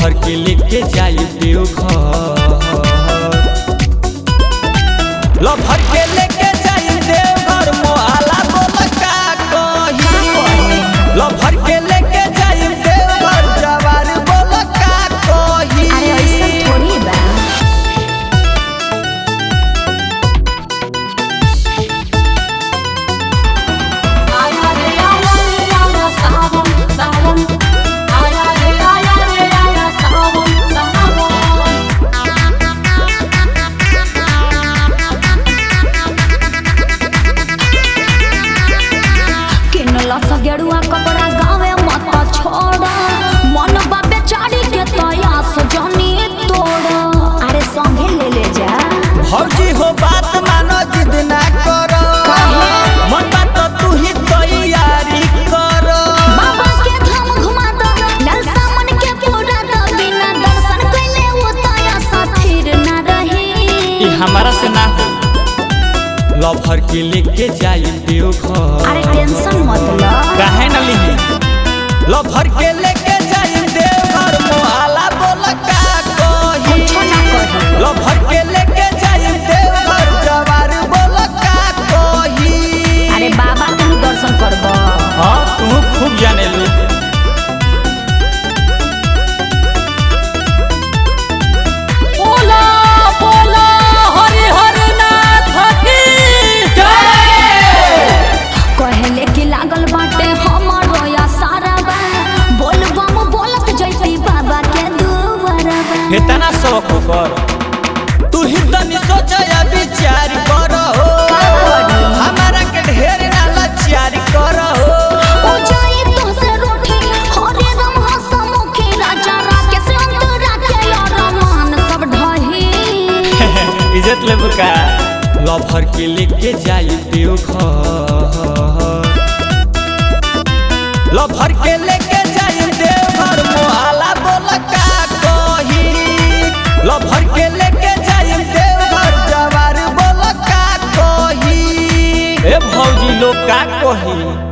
lover के लेके जाई देवघर लभर के लेके जाई देवघर मोहला बोल का कही लभर के लेके जाई देवघर जवार बोल का कही अरे ऐसा थोड़ी बा आया रे आया रे आया सावन सावन आया रे आया रे आया सावन सावन किनला सा गेरुआ कपड़ा गावे मत छोड़ा मन बाबे चाड़ी के तया सजनी तोड़ा अरे संगे ले ले जा भौजी हो बात मानो जिद ना करो मन बात तू ही तैयारी करो बाबा के धाम घुमा दो नलसा मन के पूरा दो बिना दर्शन कइले वो तया सा फिर ना रही ई हमारा से ना हो लभर के लेके जाई देवघर अरे टेंशन मत लो काहे न लिही लभर के लेके जाई देवघर मोहला बोल का कही कुछो ना कही लभर के लेके जाई देवघर जवार बोल का कही अरे बाबा तुम दर्शन करबो हाँ तू खूब जाने ली बोला बोला हरि हर नाथ की कहले कि लागल बाटे हमरो या सारा बा बोल बम बोलत जैती बाबा के दुआरबा इतना शौक कर तू ही तनी सोच या विचार कर हो हमारा के ढेर ना लाचार कर हो ओ जाई तो से रोटी हरे राम हसमुखी राजा राके से अंतरा के यार मान सब ढही इज्जत ले बुका लभर के लेके जाई देवघर लभर के लेके जाई देवघर मोहला बोल का कही लभर के लेके जाई देवघर जवार बोल का कही ए भौजी लोग का कही